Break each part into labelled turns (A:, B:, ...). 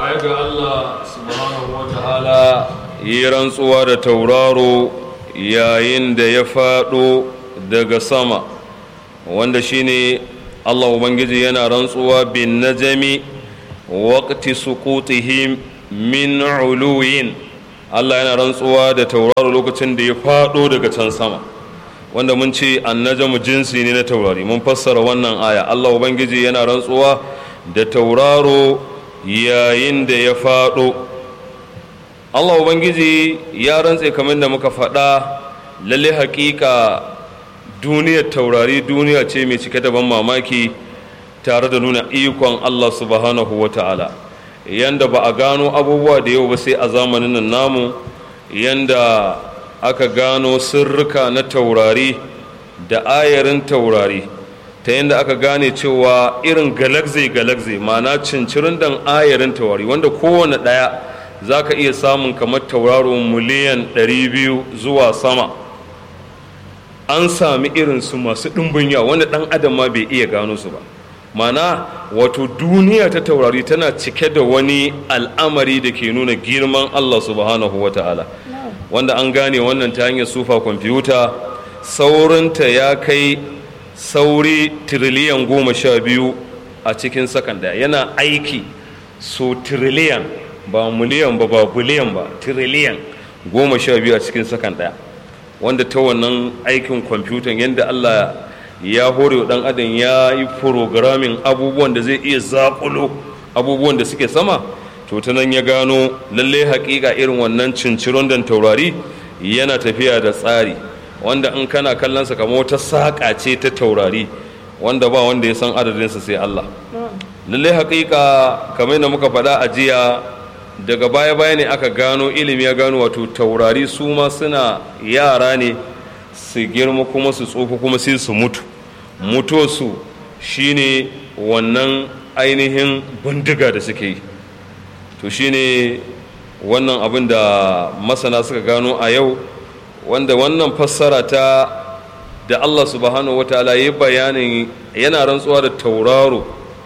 A: baya ga Allah subhanahu wa ta'ala yi rantsuwa da tauraro yayin da ya faɗo daga sama wanda shine Allah Ubangiji yana rantsuwa bin najami waqti suqutihim min uluyin Allah yana rantsuwa da tauraro lokacin da ya faɗo daga can sama wanda mun ce annajamu jinsi ne na taurari mun fassara wannan aya Allah Ubangiji yana rantsuwa da tauraro yayin da ya faɗo Allah Ubangiji ya rantse kamar da muka faɗa lalle haƙiƙa duniyar taurari duniya ce mai cike da ban mamaki tare da nuna ikon Allah subhanahu wa ta'ala yanda ba a gano abubuwa da yau ba sai a zamanin nan namu yanda aka gano sirrika na taurari da ayarin taurari ta yadda aka gane cewa irin galagze galagze ma'ana cincirin dan ayarin taurari wanda kowane ɗaya za ka iya samun kamar tauraro miliyan 200 zuwa sama an sami irinsu masu ɗumbin yawa wanda ɗan adam ma bai iya gano su ba mana wato duniya ta taurari tana cike da wani al'amari da ke nuna girman allah subhanahu wa ta'ala wanda an gane wannan ta hanyar sufa kwamfuta saurinta ya kai sauri tiriliyan goma sha biyu a cikin sakan daya yana aiki so tiriliyan ba miliyan ba ba biliyan ba tiriliyan goma sha biyu a cikin sakan daya wanda ta wannan aikin kwamfutan yadda allah ya hore wa dan adam ya yi programming abubuwan da zai iya zaƙulo abubuwan da suke sama to ta nan ya gano lalle haƙiƙa irin wannan cinciron dan taurari yana tafiya da tsari wanda in kana kallonsa kamar wata saƙa ce ta taurari wanda ba wanda ya san adadinsa sai Allah lalle haƙiƙa kamar da muka faɗa a jiya daga baya-baya ne aka gano ilimi ya gano wato taurari su ma suna yara ne su girma kuma su tsofa kuma sai su mutu mutuwarsu shine wannan ainihin bindiga da suke yi to shine wannan abin da masana suka gano a yau wanda wannan fassara ta da Allah subhanahu wataala ya bayanin yana rantsuwa da tauraro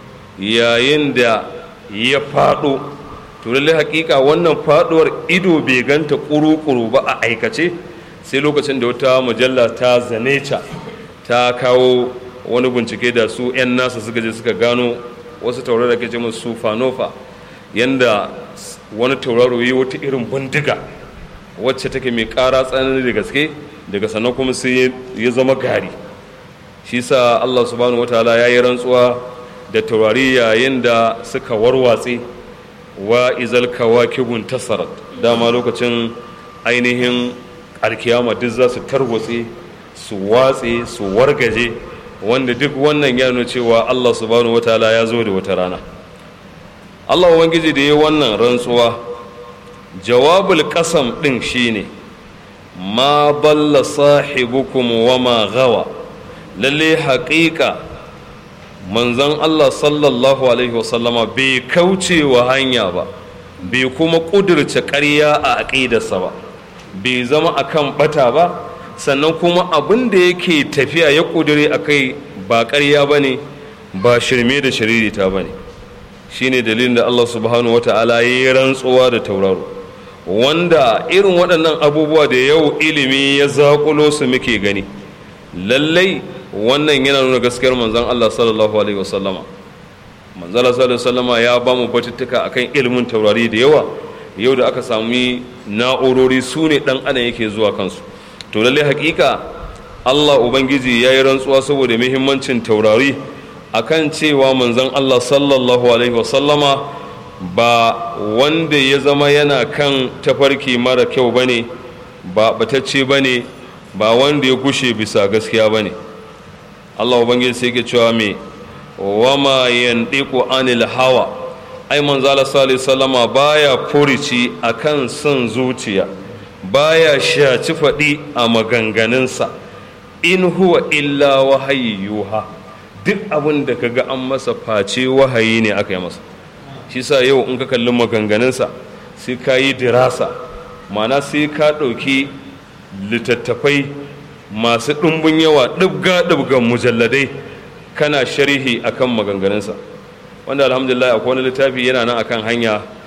A: yayin da ya faɗo to lallai hakika wannan faɗuwar ido bai ganta ƙuru-ƙuru ba a aikace sai lokacin da wata mujalla ta zaneca ta kawo wani bincike da su 'yan nasa suka je suka gano wasu tauraro da ke ce musu fanofa yanda wani tauraro yi wata irin bindiga wacce take mai ƙara tsanani da gaske daga sannan kuma sai ya zama gari shi sa Allah subhanahu wataala ya yi rantsuwa da taurari yayin da suka warwatse wa izal kawakibun tasarat dama lokacin ainihin alkiyama duk za su tarwatse su watse su wargaje wanda duk wannan ya nuna cewa Allah subhanahu wataala ya zo da wata rana Allah ubangiji da ya wannan rantsuwa jawabul kasam ɗin shine ma balla sahibukum wa ma gawa lalle haƙiƙa manzon Allah sallallahu alaihi wasallama bai kauce wa hanya ba bai kuma ƙudurce ƙarya a aƙidarsa ba bai zama akan bata ba sannan kuma abin da yake tafiya ya ƙudure a kai ba ƙarya ba ne ba shirme da shiririta ba ne shine dalilin da Allah subhanahu wa ta'ala ya yi rantsuwa da tauraro wanda irin waɗannan abubuwa da yau ilimi ya zaƙulo su muke gani lallai wannan yana nuna gaskiyar manzon Allah sallallahu alaihi wasallama manzon Allah sallallahu alaihi wasallama ya ba mu batuttuka akan ilimin taurari da yawa yau da aka sami na'urori su ne ɗan adam yake zuwa kansu to lallai hakika Allah ubangiji ya yi rantsuwa saboda muhimmancin taurari akan cewa manzon Allah sallallahu alaihi wasallama ba wanda ya zama yana kan tafarki mara kyau bane ba batacce bane ba wanda ya gushe bisa gaskiya bane Allah ubangiji sai ke cewa me wama yandiqu anil hawa ai manzo Allah sallallahu alaihi wasallama baya furici akan son zuciya baya shaci faɗi a maganganunsa in huwa illa wahayi yuha duk abin da kaga an masa face wahayi ne aka yi masa shi sa yau in ka kalli maganganunsa sai ka yi dirasa mana sai ka ɗauki littattafai masu ɗumbin yawa ɗibga ɗibgan mujalladai kana sharhi akan maganganunsa wanda alhamdulillah akwai wani littafi yana nan akan hanya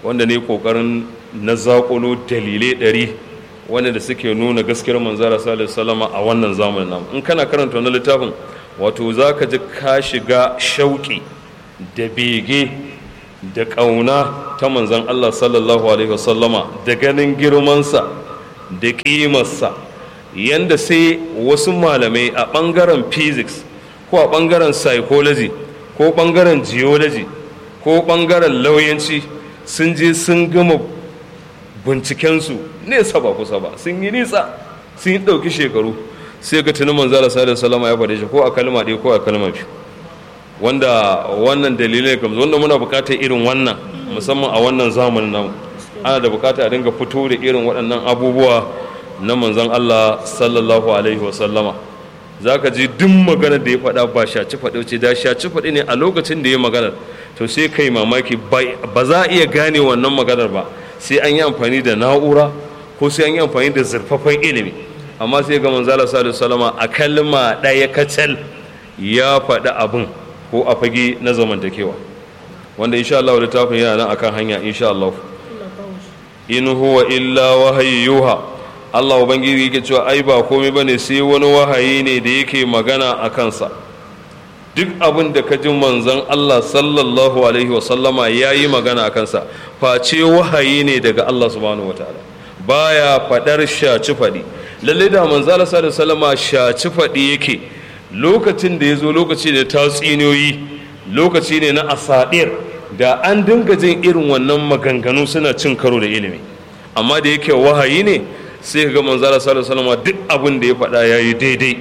A: wanda ne kokarin na zaƙulo dalilai ɗari wanda da suke nuna gaskiyar manzara sallallahu salama a wannan zamanin namu in kana karanta wani littafin wato za ka ji ka shiga shauƙi da bege da ƙauna ta manzan Allah sallallahu alaihi wasallama da ganin girmansa da ƙimarsa yanda sai wasu malamai a ɓangaren physics ko a ɓangaren psychology ko ɓangaren geology ko ɓangaren lauyanci sun je sun gama bincikensu nesa ba kusa ba sun yi nisa sun yi ɗauki shekaru sai ga tunan manzala sallallahu salama ya faɗe shi ko a kalma ɗaya ko a kalma biyu wanda wannan dalilai kamar wanda muna buƙatar irin wannan musamman a wannan zamanin namu ana da buƙata a dinga fito da irin waɗannan abubuwa na manzon Allah sallallahu alaihi wasallama za ka ji duk maganar da ya faɗa ba shaci faɗi ce da shaci faɗi ne a lokacin da ya maganar to sai kai mamaki ba za a iya gane wannan maganar ba sai an yi amfani da na'ura ko sai an yi amfani da zurfafan ilimi amma sai ga manzala sallallahu salama a kalma ɗaya kacal ya faɗi abin ko a fage na zamantakewa wanda insha Allah littafin yana nan akan hanya insha Allah in huwa illa wahayyuha Allah Ubangiji yake cewa ai ba komai ba ne sai wani wahayi ne da yake magana a kansa duk abin da ka ji manzon Allah sallallahu alaihi wasallama ya yi magana a kansa face wahayi ne daga Allah subhanahu wataala baya faɗar shaci faɗi lalle da manzon Allah sallallahu alaihi wasallama shaci faɗi yake lokacin da ya zo lokaci da tatsiniyoyi lokaci ne na asadir da an dinga jin irin wannan maganganu suna cin karo da ilimi amma da yake wahayi ne sai ga manzala sallallahu alaihi wasallam duk abin da ya faɗa yayi daidai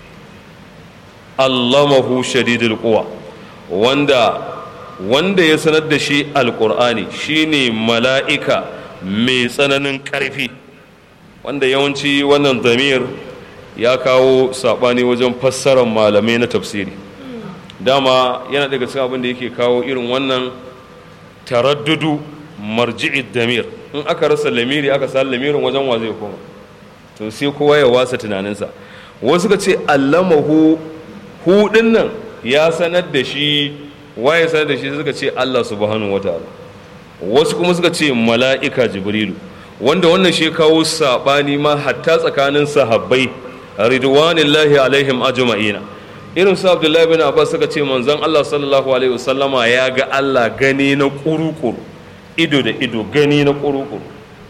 A: allamahu shadidul quwa wanda wanda ya sanar da shi alqur'ani shine mala'ika mai tsananin ƙarfi wanda yawanci wannan zamir ya kawo saɓani wajen fassarar malamai na tafsiri dama yana daga cikin abin da yake kawo irin wannan taraddudu marji'id damir in aka rasa lamiri aka sa lamirin wajen wa zai koma to sai kowa ya wasa tunaninsa wasu ka ce allamahu hudin nan ya sanar da shi waye sanar da shi suka ce Allah subhanahu wataala wasu kuma suka ce mala'ika jibrilu wanda wannan shi kawo sabani ma hatta tsakanin sahabbai ridwanillahi alaihim ajma'ina irin su abdullahi bin abbas suka ce manzon Allah sallallahu alaihi wasallama ya ga Allah gani na kurukuru ido da ido gani na kurukuru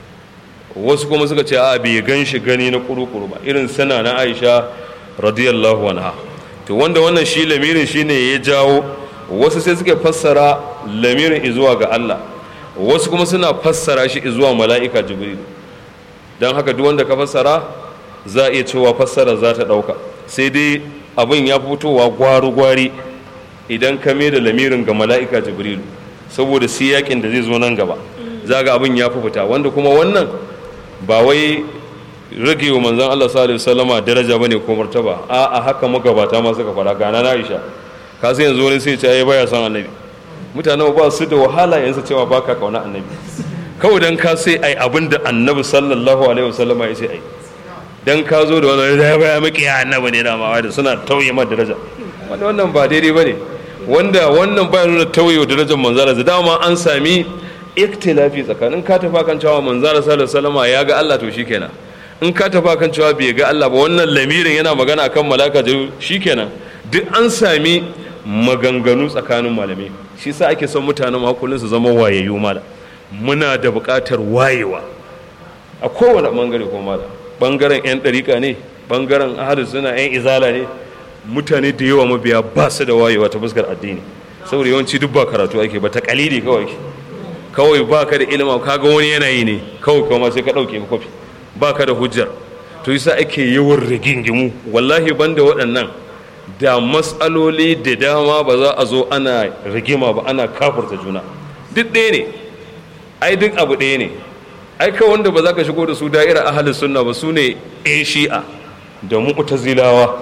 A: wasu kuma suka ce a bai gan shi gani na kurukuru ba irin sana na aisha radiyallahu anha to wanda wannan shi lamirin shine ya jawo wasu sai suka fassara lamirin izuwa ga Allah wasu kuma suna fassara shi izuwa mala'ika jibril don haka duk wanda ka fassara za a iya cewa fassara za ta ɗauka sai dai abin ya fitowa gwari-gwari idan ka mai da lamirin ga mala'ika jibril saboda siyakin da zai zo nan gaba za ga abin ya fi fita wanda kuma wannan ba wai rage wa manzan Allah sallallahu alaihi wasallama daraja bane ko martaba a a haka magabata ma suka fara gana na Aisha ka sai yanzu wani sai ce ai baya son annabi mutanen ba su da wahala yanzu cewa baka kauna annabi kawai dan ka sai ai abin da annabi sallallahu alaihi wasallama ya ce ai dan ka zo da wani da baya miki ya annabi ne da ma da suna tauye ma daraja wanda wannan ba daidai bane wanda wannan baya nuna tauye darajar manzara da dama an sami iktilafi tsakanin ka tafa kan cewa manzara sallallahu alaihi wasallama ya ga Allah to shikenan in ka tafa kan cewa bai ga Allah ba wannan lamirin yana magana kan malaka da shikenan duk an sami maganganu tsakanin malamai shi sa ake son mutanen makullin su zama wayayyu mala muna da buƙatar wayewa a kowane bangare ko mala bangaren yan ɗariƙa ne bangaren ahalus suna yan izala ne mutane da yawa mabiya ba su da wayewa ta fuskar addini saboda yawanci duk ba karatu ake ba ta kalili kawai kawai ba ka da ilima ka ga wani yanayi ne kawai kuma sai ka ɗauke kofi ba ka da hujjar to yasa ake yawan rigingimu wallahi banda waɗannan da matsaloli da dama ba za a zo ana rigima ba ana kafurta juna duk ɗaya ne ai duk abu ɗaya ne ai kawai wanda ba za ka shigo da su da'ira ahalin sunna ba su ne 'yan shi'a da mu'tazilawa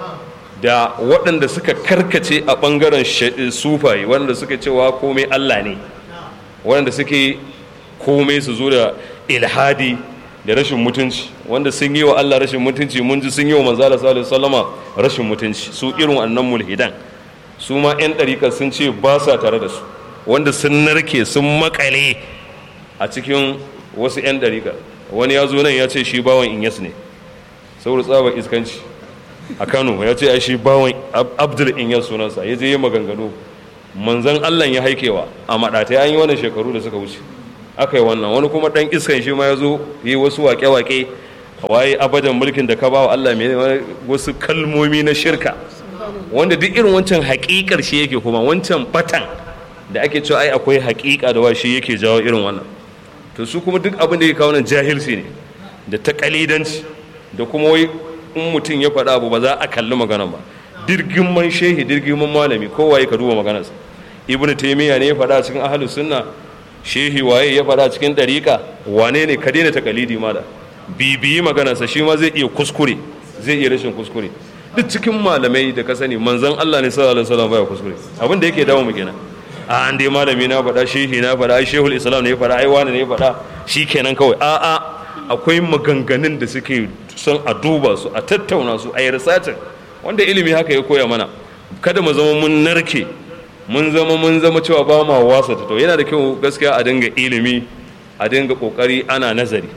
A: da waɗanda suka karkace a ɓangaren sufaye waɗanda suka cewa komai allah ne waɗanda suke komai su zo da ilhadi da rashin mutunci wanda sun yi wa Allah rashin mutunci mun ji sun yi wa manzala sallallahu sallama rashin mutunci su irin wannan mulhidan su ma yan ɗarika sun ce ba sa tare da su wanda sun narke sun makale a cikin wasu 'yan ɗariƙa wani ya zo nan ya ce shi bawan inyas ne saboda tsabar iskanci a kano ya ce ai shi bawan abdul inyas sunansa ya je yi maganganu manzan allah ya haikewa a maɗata ya yi wannan shekaru da suka wuce aka yi wannan wani kuma ɗan iskan shi ma ya zo yi wasu waƙe-waƙe waye abadan mulkin da ka ba wa allah mai wasu kalmomi na shirka wanda duk irin wancan haƙiƙar shi yake kuma wancan batan da ake cewa ai akwai haƙiƙa da wa shi yake jawo irin wannan to su kuma duk abin da ya kawo nan jahilci ne da ta kalidanci da kuma wai in mutum ya faɗa abu ba za a kalli magana ba dirgin man shehi dirgin man malami kowa ya ka duba maganarsa ibnu taymiya ne ya faɗa a cikin ahlus sunna shehi waye ya faɗa a cikin dariƙa wane ne ka daina takalidi mala bibiyi maganarsa shi ma zai iya kuskure zai iya rashin kuskure duk cikin malamai da ka sani manzon Allah ne sallallahu alaihi wasallam baya kuskure abin da yake dawo mu kenan a an dai malami na faɗa shehi na faɗa ai shehul islam ne ya faɗa ai wani ne ya faɗa shi kenan kawai a a akwai maganganun da suke son a duba su a tattauna su a yi risacin wanda ilimi haka ya koya mana kada mu zama mun narke mun zama mun zama cewa ba ma wasa ta to yana da kyau gaskiya a dinga ilimi a dinga kokari ana nazari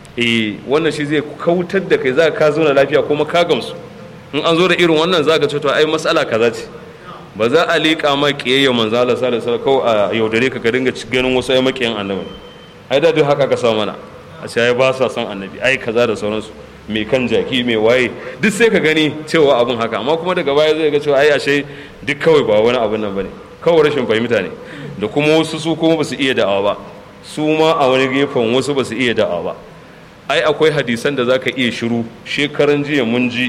A: eh wannan shi zai kautar da kai za ka zo na lafiya kuma ka gamsu in an zo da irin wannan za ka ce to ai matsala kaza ce ba za a liƙa ma ƙiyayya manzo Allah sallallahu alaihi wasallam kawai a yaudare ka ka dinga ganin wasu ai makiyan annabi ai da duk haka ka sa mana a ce ai ba sa son annabi ai kaza da sauransu mai kan jaki mai waye duk sai ka gani cewa abun haka amma kuma daga baya zai ga cewa ai ashe duk kawai ba wani abun nan bane kawai rashin fahimta ne da kuma wasu su kuma ba su iya da'awa ba su ma a wani gefen wasu ba su iya da'awa ba ai akwai hadisan da zaka iya shiru shekaran jiya mun ji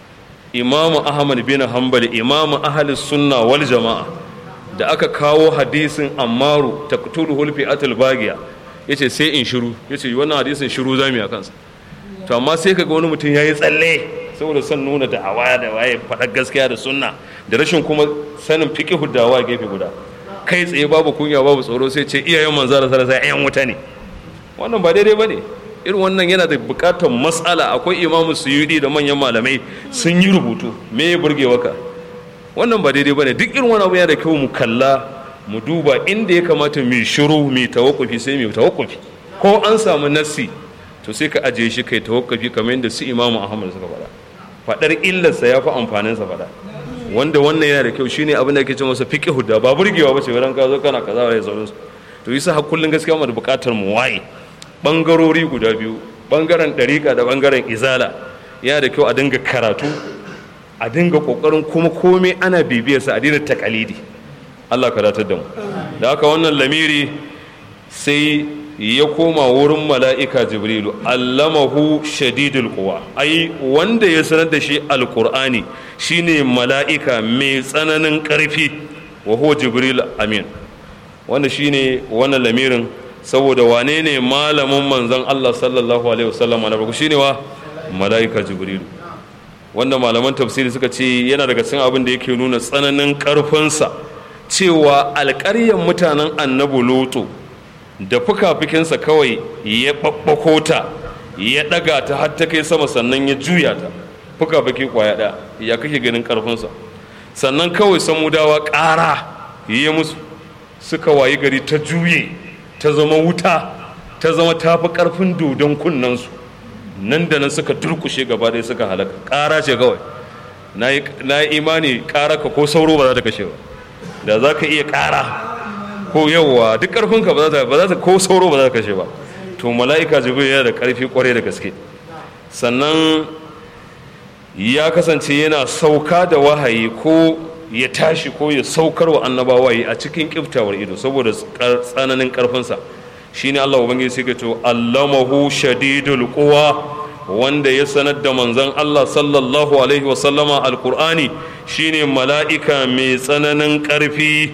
A: imamu ahmad bin hanbal imamu ahli sunna wal jama'a da aka kawo hadisin ammaru taqtulu hulfi atul bagiya yace sai in shiru yace wannan hadisin shiru zamu a kansa to amma sai kaga wani mutum yayi tsalle saboda son nuna da awaya da waye faɗa gaskiya da sunna da rashin kuma sanin fiqhu da wa gefe guda kai tsaye babu kunya babu tsoro sai ce iyayen manzo da sallallahu alaihi wasallam wuta ne wannan ba daidai bane irin wannan yana da bukatar matsala akwai imamu suyudi da manyan malamai sun yi rubutu me ya burge waka wannan ba daidai bane duk irin wani abu yana da kyau mu kalla mu duba inda ya kamata mu shiru mu tawakkufi sai mu tawakkufi ko an samu nassi to sai ka ajiye shi kai tawakkufi kamar yadda su imamu ahmad suka faɗa faɗar illarsa ya fi amfanin sa faɗa wanda wannan yana da kyau shine abin da ake ce masa fiqhu da ba burgewa ba ce wurin ka zo kana kaza wa sauransu to yasa har kullun gaskiya mu da bukatar mu waye bangarori guda biyu bangaren ɗariƙa da bangaren izala yana da kyau a dinga karatu a dinga ƙoƙarin kuma komai ana bibiyarsa a daina takalidi allah karatar da mu da haka wannan lamiri sai ya koma wurin mala'ika jibrilu allamahu shadidul quwa ai wanda ya sanar da shi alqur'ani shine mala'ika mai tsananin ƙarfi wa huwa jibril amin wanda shine wannan lamirin saboda wane ne malamin manzon Allah sallallahu alaihi wasallam na farko shine wa mala'ika jibrilu wanda malaman tafsiri suka ce yana daga cikin abin da yake nuna tsananin karfinsa cewa alƙaryar mutanen annabi lutu da fuka-fukinsa kawai ya ɓaɓɓako ta ya ɗaga ta har ta kai sama sannan ya juya ta fuka-fuki kwaya ɗaya ya kake ganin ƙarfinsa sannan kawai samudawa ƙara ya musu suka wayi gari ta juye ta zama wuta ta zama tafi ƙarfin dodon kunnensu nan da nan suka durkushe gaba ɗaya suka halaka ƙara ce kawai na yi imani ƙara ka ko sauro ba za ta kashe ba da za ka iya ƙara ko yawwa duk ƙarfinka ba za ta ko sauro ba za ta kashe ba to mala'ika jibril yana da ƙarfi ƙwarai da gaske sannan ya kasance yana sauka da wahayi ko ya tashi ko ya saukar wa annabawa yi a cikin kiftawar ido saboda tsananin ƙarfinsa shine Allah ubangiji sai ka to allamahu shadidul quwa wanda ya sanar da manzon Allah sallallahu alaihi wa sallama alqur'ani shine mala'ika mai tsananin ƙarfi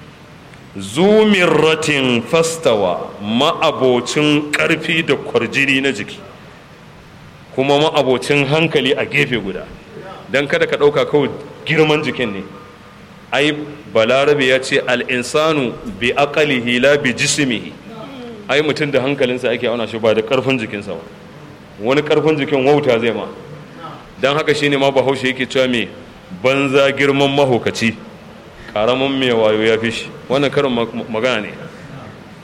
A: zumirratin fastawa ma'abocin ƙarfi da kwarjini na jiki kuma ma'abocin hankali a gefe guda don kada ka ɗauka kawai girman jikin ne ai balarabe ya ce al'insanu bi aqalihi la bi jismihi ai mutum da hankalinsa ake auna shi ba da ƙarfin jikinsa ba wani ƙarfin jikin wauta zai ma don haka shine ma bahaushe yake cewa me banza girman mahaukaci karamin mai wayo ya fi shi wannan karin magana ne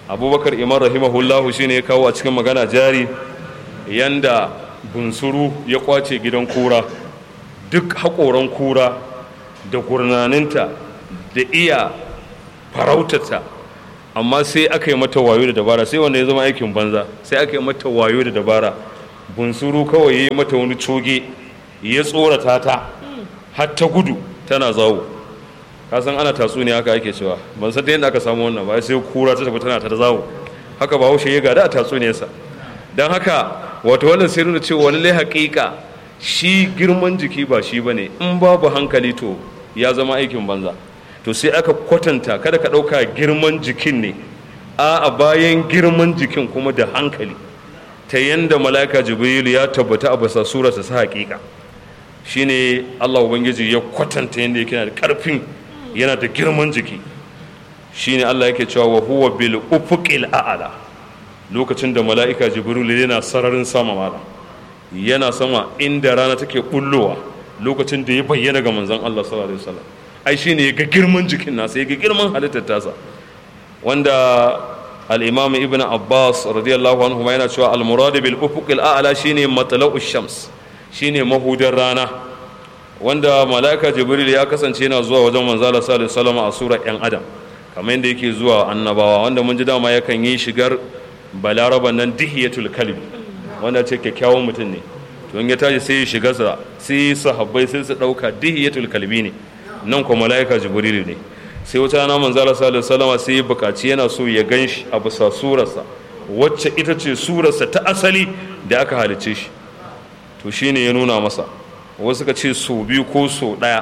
A: abubakar imam rahimahullahu shine ya kawo a cikin magana jari yanda bunsuru ya kwace gidan kura duk haƙoran kura da gurnaninta da iya farautata amma sai aka yi mata wayo da dabara sai wanda ya zama aikin banza sai aka yi mata wayo da dabara bunsuru kawai ya yi mata wani coge ya tsorata ta har ta gudu tana zawo kasan ana tatsuniya haka ake cewa ban san ta yadda aka samu wannan ba sai kura ta tafi tana ta zawo haka ba haushe ya gada a tatsuniyarsa don haka wato wannan sai nuna cewa lallai haƙiƙa shi girman jiki ba shi bane in babu hankali to ya zama aikin banza to sai aka kwatanta kada ka ɗauka girman jikin ne a bayan girman jikin kuma da hankali ta yanda mala'ika jibrilu ya tabbata a basa surarsa sa haƙiƙa shine Allah ubangiji ya kwatanta yanda yake da ƙarfin yana da girman jiki shine Allah yake cewa wa huwa bil ufuqil a'la lokacin da mala'ika jibrilu yana sararin sama mala yana sama inda rana take bullowa lokacin da ya bayyana ga manzon Allah sallallahu alaihi wasallam ai shine ya ga girman jikin nasa ya ga girman halittar tasa wanda al-imam ibn abbas radiyallahu anhu yana cewa al-murad bil ufuqil a'la shine matla'u shams shine mahudar rana wanda mala'ika jibril ya kasance yana zuwa wajen manzala sallallahu alaihi wasallam a sura yan adam kamar yadda yake zuwa annabawa wanda mun ji dama yakan yi shigar balaraban nan dihiyatul kalbi wanda ce kyakkyawan mutum ne to in ya tashi sai ya shiga sa sai sahabbai sai su dauka dihiyatul kalbi ne nan kuma mala'ika jibril ne sai wata rana manzala sallallahu alaihi wasallam sai ya bukaci yana so ya ganshi a bisa surarsa wacce ita ce surarsa ta asali da aka halice shi to shine ya nuna masa wasu ka ce so biyu ko so ɗaya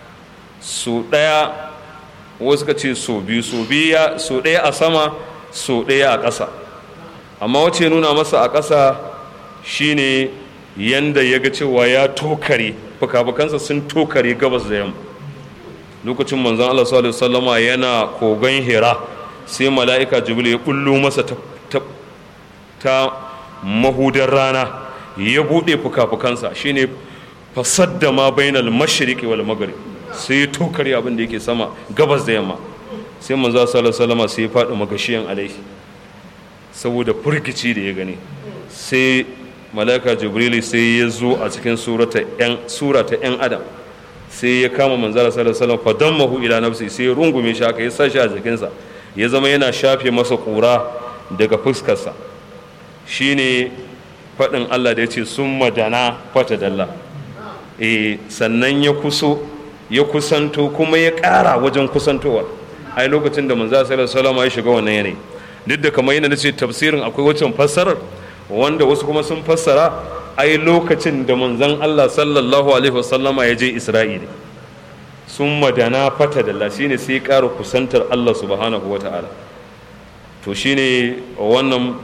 A: so ɗaya wasu ka ce so biyu so biya so ɗaya a sama so ɗaya a ƙasa amma wacce nuna masa a ƙasa shine yanda ya ga cewa ya tokare fuka-fukansa sun tokare gabas da yamma lokacin manzon Allah sallallahu alaihi wasallama yana kogon hira sai mala'ika jibril ya kullo masa ta, ta, ta mahudar rana ya buɗe fuka-fukansa shine fasadda ma bainal mashriqi wal maghrib sai ya tokare abin da yake sama gabas da yamma sai manzo sallallahu alaihi wasallam sai ya faɗi magashiyan alaihi saboda furgici da ya gani sai malaika jibril sai ya zo a cikin surata yan surata yan adam sai ya kama manzo sallallahu alaihi wasallam fadammahu ila nafsi sai ya rungume shi haka ya sa shi a jikinsa ya zama yana shafe masa kura daga fuskarsa shine faɗin Allah da ya ce sun madana fata dalla e sannan ya kuso ya kusanto kuma ya ƙara wajen kusantowa ai lokacin da manzo sallallahu alaihi ya shiga wannan yanayi duk da kamar yana nace tafsirin akwai waccan fassarar wanda wasu kuma sun fassara ai lokacin da manzon Allah sallallahu alaihi wasallama ya je Isra'ila sun madana fata dalla shine sai ya ƙara kusantar Allah subhanahu wataala to shine wannan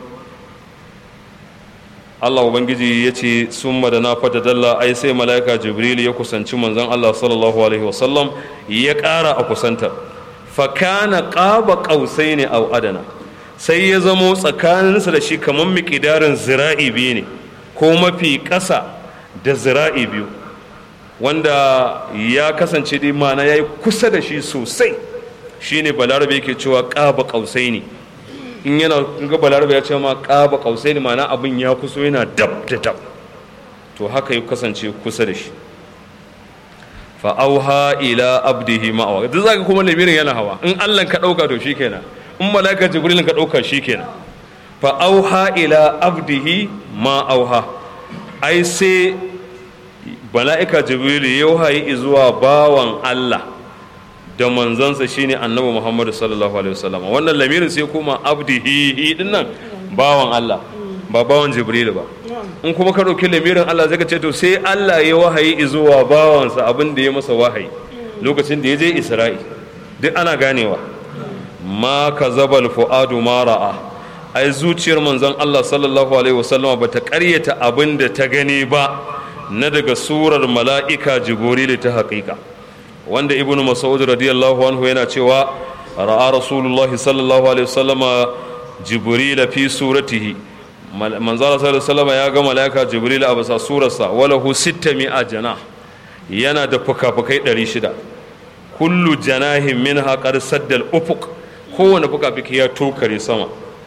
A: Allah Ubangiji ya ce sun madana fata dalla ai sai mala'ika Jibril ya kusanci manzon Allah sallallahu alaihi wasallam ya ƙara a kusantar fakana ƙaba ƙausai ne au adana sai ya zamo tsakaninsa da shi kamar miƙidarin zira'i biyu ne ko mafi ƙasa da zira'i biyu wanda ya kasance dai mana ya yi kusa da shi sosai shine balarabe yake cewa ƙaba ƙausai ne in yana ga balarabe ya ce ma ƙaba ƙausai ne mana abin ya kuso yana dab da dab to haka ya kasance kusa da shi fa'auha ila abdihi ma'awa duk zaka kuma lamirin yana hawa in Allah ka ɗauka to shikenan in malaka jibril ka ɗauka shikenan fa'auha ila abdihi ma'auha ai sai mala'ika jibril ya wahayi zuwa bawan Allah da manzansa shine annabi Muhammadu sallallahu alaihi wasallam wannan lamirin sai kuma abdihi din nan bawan Allah ba bawan Jibril ba in kuma ka dauki lamirin Allah zai ka ce to sai Allah ya wahayi zuwa bawansa abin da ya masa wahayi lokacin da ya je Isra'i duk ana ganewa ma kazabal fuadu ma ra'a ai zuciyar manzon Allah sallallahu alaihi wasallam ba ta karyata abin da ta gani ba na daga surar mala'ika Jibril ta haƙiƙa wanda ibnu mas'ud radiyallahu anhu yana cewa ra'a rasulullahi sallallahu alaihi wasallama jibril fi suratihi manzala sallallahu alaihi wasallama ya ga malaika jibril a bisa surarsa walahu 600 janah yana da fukafukai 600 kullu janahin minha qad saddal ufuq kowane fukafuki ya tokare sama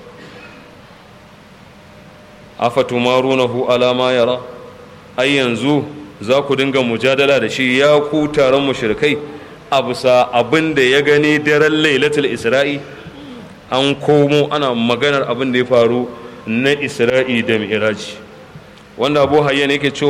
A: afatumarunahu ala ma yara ai yanzu za ku dinga mujadala da shi ya ku taron mushrikai a bisa abin da ya gani daren lailatul isra'i an komo ana maganar abin da ya faru na isra'i da mi'raji wanda abu hayyan yake cewa